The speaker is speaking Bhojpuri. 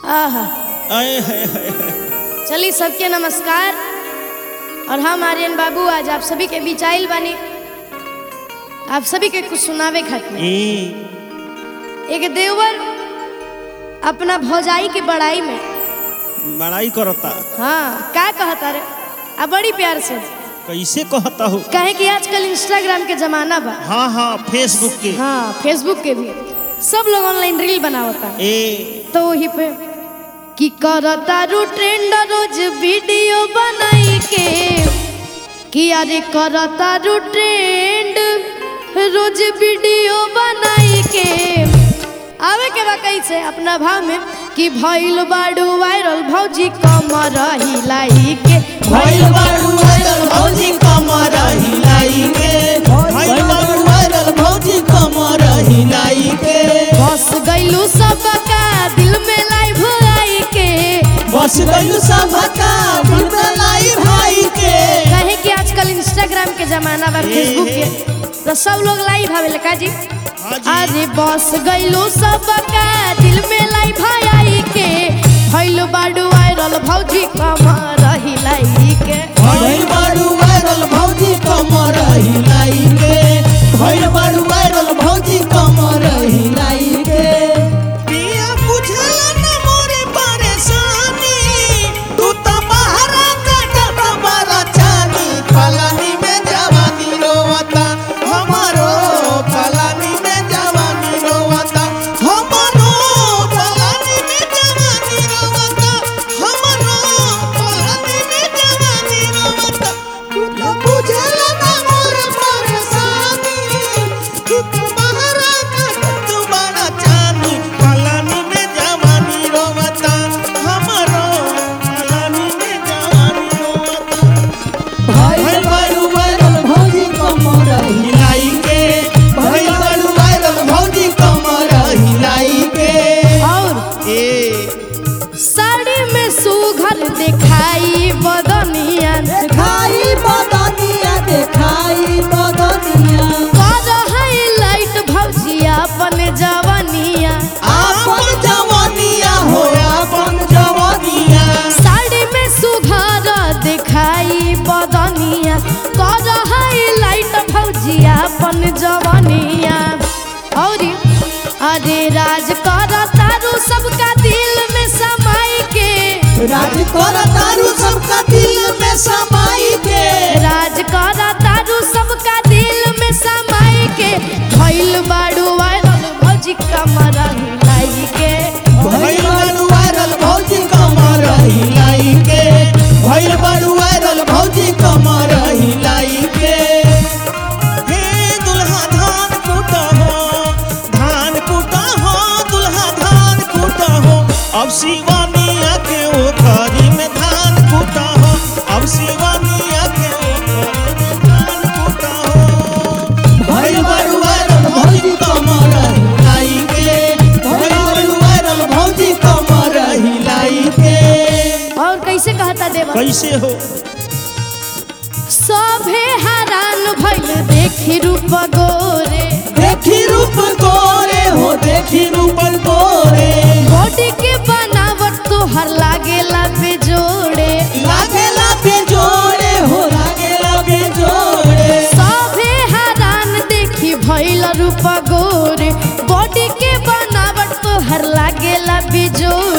आहा आए हाय हाय हाय। चलिए सबके नमस्कार और हम आर्यन बाबू आज आप सभी के बीच आइल बानी आप सभी के कुछ सुनावे खातिर ई एक देवर अपना भौजाई की बड़ाई में बड़ाई करता हाँ का कहता रे आ बड़ी प्यार से कैसे कहता हो कहे कि आजकल इंस्टाग्राम के जमाना बा हाँ हाँ फेसबुक के हाँ फेसबुक के भी सब लोग ऑनलाइन रील बनावता ए तो वही पे कि करता रू ट्रेंड रोज वीडियो बनाई के कि अरे करता रू ट्रेंड रोज वीडियो बनाई के आवे के बा कैसे अपना भाव में कि भइल बाड़ू वायरल भौजी कमर हिलाई के भइल बारू वायरल भौजी कमर हिलाई के भइल बारू वायरल भौजी कमर हिलाई के बस गइलू सबका दिल में लाइव आई के बस गइल सबका दिल में लाई भाई के कहे कि आजकल इंस्टाग्राम के जमाना बा फेसबुक के तो सब लोग लाइव आवे का जी हाँ जी। अरे बस गइलो सबका दिल में लाई भाई आई के भइल बाडू वायरल भौजी कमर हिलाई के भइल बारू वायरल भौजी कमर हिलाई के भइल बारू वायरल भौजी कमर हिलाई के पिया बुझला न मोरे परेशानी तू त बहरा कटत बड़ा चानी पलानी में जवानी रोवता हमारो पलानी में जवानी रोवता हमारो पलानी में जवानी रोवता हमारो पलानी में जवानी रोवता तू त बुझला न मोरे परेशानी तू त बहरा कटत बड़ा चानी पलानी में जवानी रोवता हमारो पलानी में जवानी रोवता भइल बारू वायरल भौजी कमर हिलाई के भइल बारू वायरल भौजी कमर हिलाई के और ए साड़ी में सुघर दिखाई बदनिया देखाई बदनिया देखाई बदनिया कर हाईलाइट भौजी अपन जवानिया आपन जवानिया हो आपन जवानिया साड़ी में सुघर दिखाई बदनिया कर हाईलाइट भौजिया अपन जवानिया और अरे राज कर तारू सबका दिल में समाई के राज कर तारू सबका दिल में समाई के राज कर तारू सबका दिल में समाई के भइल बाड़ू वायरल भौजी कमर हिलाई के भइल बारू वायरल भौजी कमर हिलाई के भइल बारू वायरल भौजी कमर हिलाई के हे दुल्हा धान कूटा हो धान कूटा हो दुल्हा धान कूटा हो अब शिवानिया के ओथरी में धान कूटा हो अब शिवानिया के ओथरी में धान कूटा हो भइल बारू वायरल भौजी कमर हिलाई के भइल बारू वायरल भौजी कमर हिलाई के और कैसे कहता देवा कैसे हो सभे हैरान भइल देखी रूप गोरे देखी रूप गोरे हो देखी रूप गोरे बॉडी के बनावट तो हर लागेला बेजोड़े लागेला बेजोड़े हो लागेला बेजोड़े सभे हैरान देखी भइल रूप गोरे बॉडी के बनावट तो हर लागेला बेजोड़े